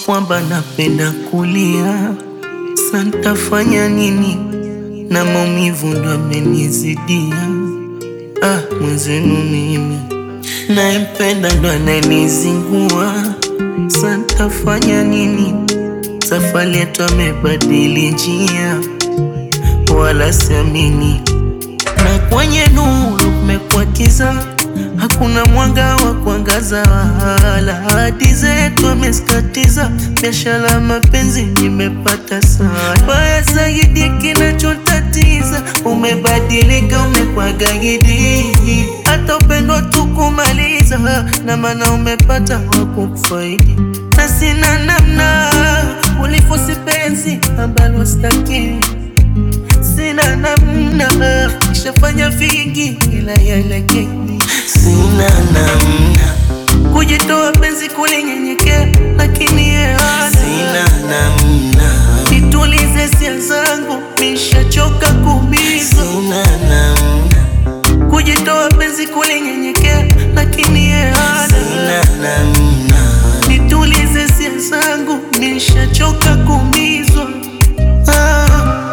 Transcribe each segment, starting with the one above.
kwamba napenda kulia, santafanya nini? Na maumivu ndo amenizidia. Ah, mwenzenu mimi naempenda ndo ananizingua, santafanya nini? Safari yetu amebadili njia, wala siamini, na kwenye nuru kumekuwa kiza hakuna mwanga wa kuangaza, wala hadi zetu ameskatiza. Biashara mapenzi nimepata sana, baya zaidi kinachotatiza, umebadilika, umekuwa gaidi, hata upendo tukumaliza, na maana umepata wa kukufaidi, na sina namna, ulifosi penzi ambalo sitaki sina namna, nishafanya vingi ila yalekeni, sina namna kujitoa penzi kulinyenyekea, lakini yeye hana. Sina namna nitulize hisia zangu, nishachoka kuumizwa. Sina namna kujitoa penzi kulinyenyekea, lakini yeye hana. Sina namna nitulize hisia zangu, nishachoka kuumizwa. Ah.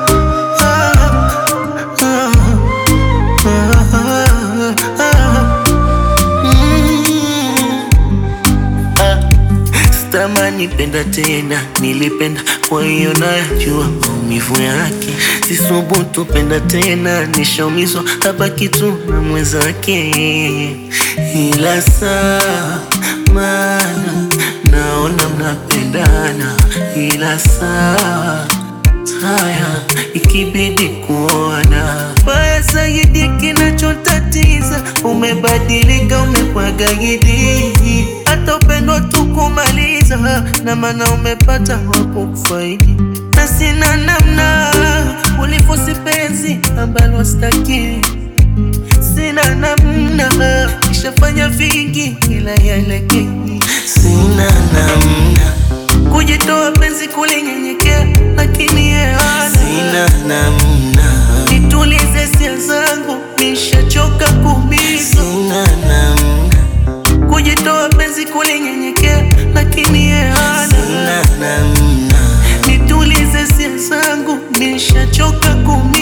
Sitamani penda tena, nilipenda kwa hiyo najua maumivu yake. Sisubutu penda tena, nishaumizwa hapa kitu na mwenzake, ila saa mana naona mnapendana, ila saa haya ikibidi kuona baya zaidi, kinachotatiza umebadilika, umekuwa gaidi, hata upendo tukumaliza, na maana umepata wa kukufaidi, na sina namna, ulifosi penzi ambalo sitaki, sina namna, nishafanya vingi ila yalekeni, sina namna kujitoa penzi kulinyenyekea, lakini yeye hana. Sina namna nitulize hisia zangu, nishachoka kuumizwa. Sina namna kujitoa penzi kulinyenyekea, lakini yeye hana. Sina namna nitulize hisia zangu, nishachoka kuumizwa.